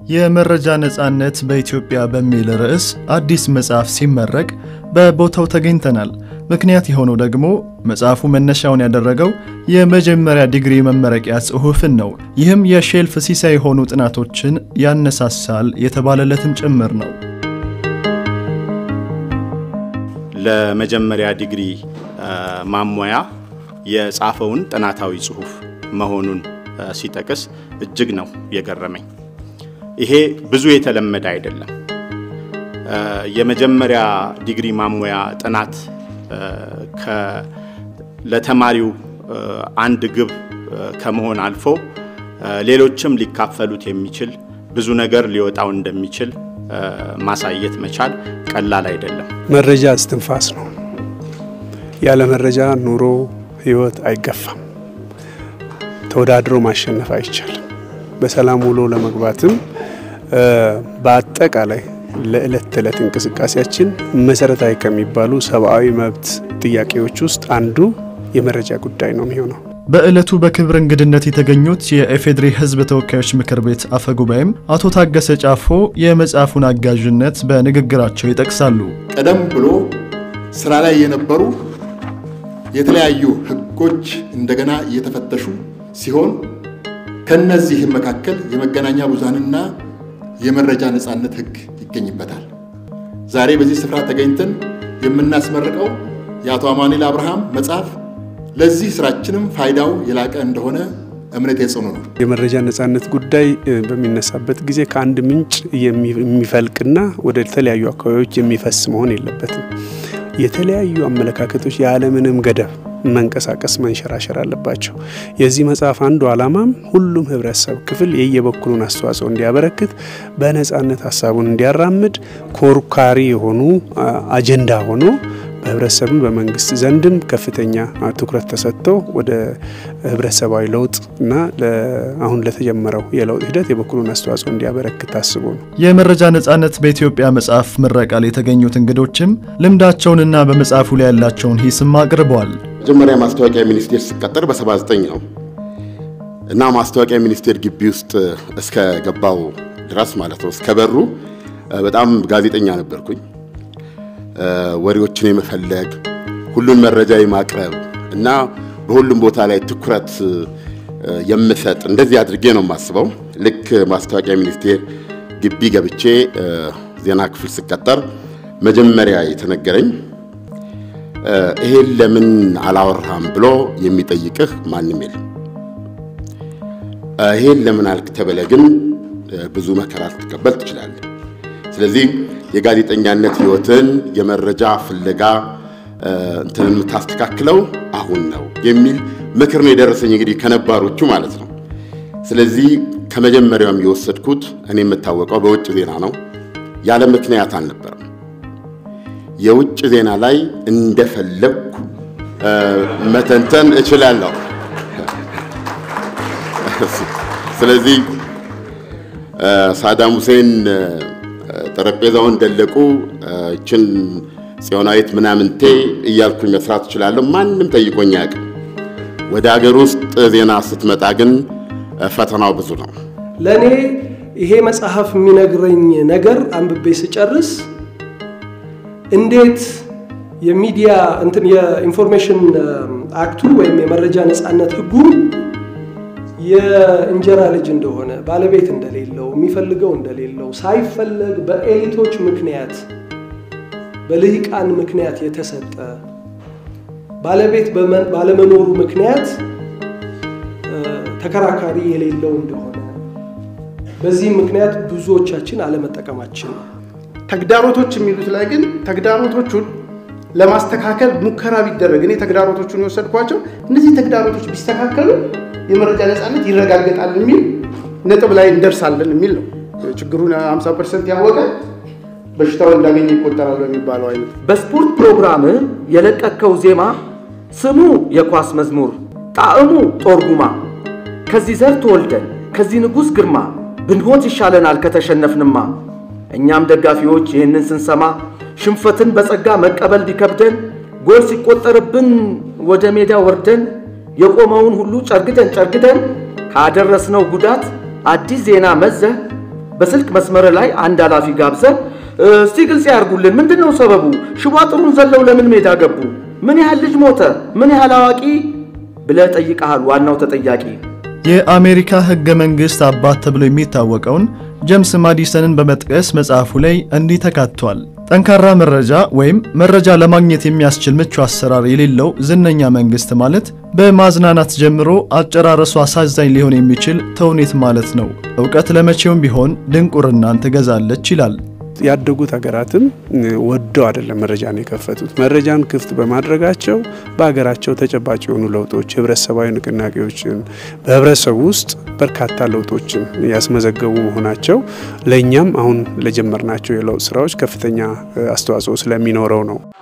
የመረጃ ነጻነት በኢትዮጵያ በሚል ርዕስ አዲስ መጽሐፍ ሲመረቅ በቦታው ተገኝተናል። ምክንያት የሆነው ደግሞ መጽሐፉ መነሻውን ያደረገው የመጀመሪያ ዲግሪ መመረቂያ ጽሑፍን ነው። ይህም የሼልፍ ሲሳይ የሆኑ ጥናቶችን ያነሳሳል የተባለለትም ጭምር ነው። ለመጀመሪያ ዲግሪ ማሟያ የጻፈውን ጥናታዊ ጽሑፍ መሆኑን ሲጠቅስ እጅግ ነው የገረመኝ። ይሄ ብዙ የተለመደ አይደለም። የመጀመሪያ ዲግሪ ማሟያ ጥናት ለተማሪው አንድ ግብ ከመሆን አልፎ ሌሎችም ሊካፈሉት የሚችል ብዙ ነገር ሊወጣው እንደሚችል ማሳየት መቻል ቀላል አይደለም። መረጃ እስትንፋስ ነው። ያለ መረጃ ኑሮ፣ ህይወት አይገፋም። ተወዳድሮ ማሸነፍ አይቻልም። በሰላም ውሎ ለመግባትም በአጠቃላይ ለዕለት ተዕለት እንቅስቃሴያችን መሰረታዊ ከሚባሉ ሰብአዊ መብት ጥያቄዎች ውስጥ አንዱ የመረጃ ጉዳይ ነው የሚሆነው። በዕለቱ በክብር እንግድነት የተገኙት የኢፌዴሪ ሕዝብ ተወካዮች ምክር ቤት አፈ ጉባኤም አቶ ታገሰ ጫፎ የመጽሐፉን አጋዥነት በንግግራቸው ይጠቅሳሉ። ቀደም ብሎ ስራ ላይ የነበሩ የተለያዩ ህጎች እንደገና እየተፈተሹ ሲሆን ከነዚህም መካከል የመገናኛ ብዙሃንና የመረጃ ነጻነት ህግ ይገኝበታል። ዛሬ በዚህ ስፍራ ተገኝተን የምናስመርቀው የአቶ አማኑኤል አብርሃም መጽሐፍ ለዚህ ስራችንም ፋይዳው የላቀ እንደሆነ እምነት የጽኑ ነው። የመረጃ ነጻነት ጉዳይ በሚነሳበት ጊዜ ከአንድ ምንጭ የሚፈልቅና ወደ ተለያዩ አካባቢዎች የሚፈስ መሆን የለበትም። የተለያዩ አመለካከቶች ያለምንም ገደብ መንቀሳቀስ መንሸራሸር አለባቸው። የዚህ መጽሐፍ አንዱ ዓላማም ሁሉም ህብረተሰብ ክፍል የየበኩሉን አስተዋጽኦ እንዲያበረክት፣ በነጻነት ሀሳቡን እንዲያራምድ ኮርካሪ የሆኑ አጀንዳ ሆኖ በህብረተሰብም በመንግስት ዘንድም ከፍተኛ ትኩረት ተሰጥቶ ወደ ህብረተሰባዊ ለውጥ እና አሁን ለተጀመረው የለውጥ ሂደት የበኩሉን አስተዋጽኦ እንዲያበረክት ታስቦ ነው። የመረጃ ነጻነት በኢትዮጵያ መጽሐፍ ምረቃ ላይ የተገኙት እንግዶችም ልምዳቸውንና በመጽሐፉ ላይ ያላቸውን ሂስም አቅርበዋል። መጀመሪያ ማስታወቂያ ሚኒስቴር ሲቀጠር በ79 ነው እና ማስታወቂያ ሚኒስቴር ግቢ ውስጥ እስከ ገባው ድረስ ማለት ነው እስከ በሩ በጣም ጋዜጠኛ ነበርኩኝ። ወሬዎችን የመፈለግ ሁሉን መረጃ የማቅረብ እና በሁሉም ቦታ ላይ ትኩረት የምሰጥ እንደዚህ አድርጌ ነው የማስበው። ልክ ማስታወቂያ ሚኒስቴር ግቢ ገብቼ ዜና ክፍል ስቀጠር መጀመሪያ የተነገረኝ ይሄን ለምን አላወራም ብሎ የሚጠይቅህ ማንም የለም። ይሄን ለምን አልክ ተብለህ ግን ብዙ መከራ ልትቀበል ትችላለህ። ስለዚህ የጋዜጠኛነት ህይወትን የመረጃ ፍለጋ እንትን የምታስተካክለው አሁን ነው የሚል ምክር ነው የደረሰኝ እንግዲህ ከነባሮቹ ማለት ነው። ስለዚህ ከመጀመሪያውም የወሰድኩት እኔ የምታወቀው በውጭ ዜና ነው። ያለ ምክንያት አልነበረም። የውጭ ዜና ላይ እንደፈለግኩ መተንተን እችላለሁ። ስለዚህ ሳዳም ሁሴን ጠረጴዛውን ደለቁ እችን ጽዮናዊት ምናምንቴ እያልኩኝ መስራት እችላለሁ። ማንም ጠይቆኝ አያውቅም። ወደ ሀገር ውስጥ ዜና ስትመጣ ግን ፈተናው ብዙ ነው። ለእኔ ይሄ መጽሐፍ የሚነግረኝ ነገር አንብቤ ስጨርስ እንዴት የሚዲያ እንትን የኢንፎርሜሽን አክቱ ወይም የመረጃ ነጻነት ህጉ የእንጀራ ልጅ እንደሆነ ባለቤት እንደሌለው የሚፈልገው እንደሌለው ሳይፈለግ በኤሊቶች ምክንያት በልሂቃን ምክንያት የተሰጠ ባለቤት ባለመኖሩ ምክንያት ተከራካሪ የሌለው እንደሆነ በዚህም ምክንያት ብዙዎቻችን አለመጠቀማችን ነው። ተግዳሮቶች የሚሉት ላይ ግን ተግዳሮቶቹን ለማስተካከል ሙከራ ቢደረግ እኔ ተግዳሮቶቹን የወሰድኳቸው እነዚህ ተግዳሮቶች ቢስተካከሉ የመረጃ ነጻነት ይረጋገጣል የሚል ነጥብ ላይ እንደርሳለን የሚል ነው። ችግሩን 50 ፐርሰንት ያወቀ በሽታው እንዳገኘ ይቆጠራል በሚባለው አይነት በስፖርት ፕሮግራም የለቀከው ዜማ ስሙ የኳስ መዝሙር ጣዕሙ ጦርጉማ ከዚህ ዘር ተወልደን ከዚህ ንጉሥ ግርማ ብንሆት ይሻለናል ከተሸነፍንማ። እኛም ደጋፊዎች ይህንን ስንሰማ ሽንፈትን በጸጋ መቀበል ቢከብደን ጎል ሲቆጠርብን ወደ ሜዳ ወርደን የቆመውን ሁሉ ጨርግደን ጨርግደን ካደረስነው ጉዳት አዲስ ዜና መዘህ በስልክ መስመር ላይ አንድ ኃላፊ ጋብዘ እስቲ ግልጽ ያርጉልን፣ ምንድን ነው ሰበቡ? ሽቦ አጥሩን ዘለው ለምን ሜዳ ገቡ? ምን ያህል ልጅ ሞተ? ምን ያህል አዋቂ ብለህ ጠይቀሃል። ዋናው ተጠያቂ የአሜሪካ ሕገ መንግሥት አባት ተብሎ የሚታወቀውን ጀምስ ማዲሰንን በመጥቀስ መጽሐፉ ላይ እንዲህ ተካቷል። ጠንካራ መረጃ ወይም መረጃ ለማግኘት የሚያስችል ምቹ አሰራር የሌለው ዝነኛ መንግሥት ማለት በማዝናናት ጀምሮ አጨራረሱ አሳዛኝ ሊሆን የሚችል ተውኔት ማለት ነው። እውቀት ለመቼውም ቢሆን ድንቁርናን ትገዛለች ይላል። ያደጉት ሀገራትም ወደው አይደለም መረጃን የከፈቱት። መረጃን ክፍት በማድረጋቸው በሀገራቸው ተጨባጭ የሆኑ ለውጦች፣ ህብረተሰባዊ ንቅናቄዎችን በህብረተሰቡ ውስጥ በርካታ ለውጦችን ያስመዘገቡ መሆናቸው ለእኛም አሁን ለጀመርናቸው የለውጥ ስራዎች ከፍተኛ አስተዋጽኦ ስለሚኖረው ነው።